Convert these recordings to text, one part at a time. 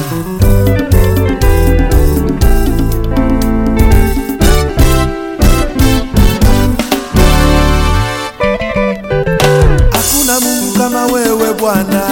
Hakuna Mungu kama wewe Bwana,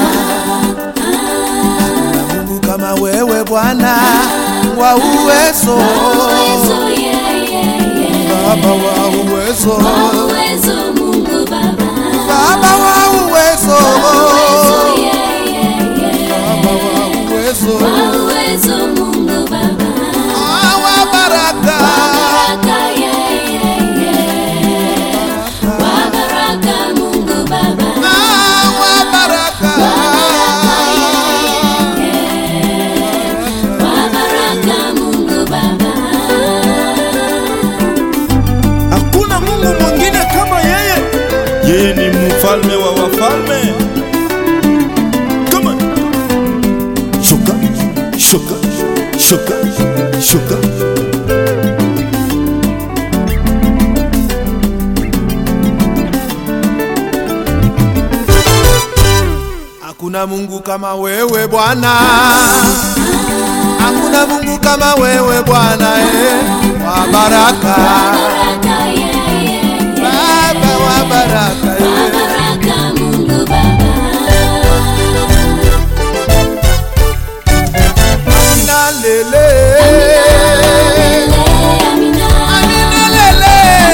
hakuna Mungu kama wewe Bwana wa uwezo, Uwezo, yeah, yeah, yeah. Baba wa uwezo, Uwezo, Mungu Baba. Baba wa uwezo, Uwezo, yeah, yeah, yeah. Baba wa uwezo, Uwezo, Mungu Baba. Ah, wa baraka, Baraka, yeah, yeah, yeah. Wa baraka, Mungu Baba. Ah, wa baraka, Wa baraka, Mungu Baba. Hakuna Mungu mwingine kama yeye. Yeye ni mfalme wa wafalme. Come on. Shuka, shuka, shuka, shuka. Hakuna Mungu kama wewe Bwana, hakuna Mungu kama wewe Bwana eh, wa baraka, Baraka, yeah, yeah, yeah. Baba wa baraka eh. Baraka, Mungu Baba. Amina lele, Amina, Amina lele,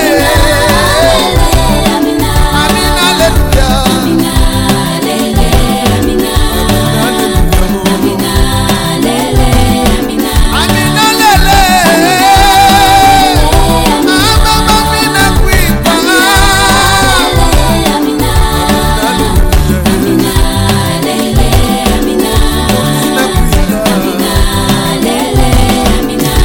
Amina, Amina leluya, Amina, lele, Amina, Amina, lele, Amina, Amina lele, Mama Amina kuita, Amina, Amina, lele, Amina, lele, Amina.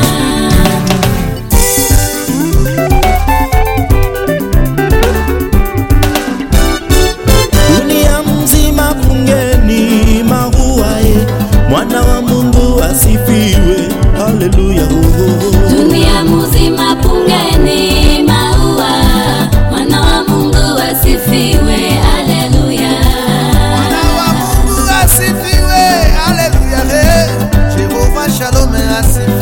Dunia mzima fungeni maua ye. Mwana wa Mungu asifiwe. Haleluya. Oh, oh, oh. Dunia mzima pungeni maua, mwana wa Mungu asifiwe, haleluya. Mwana wa Mungu asifiwe, haleluya, eh. Jehova Shalom asifiwe.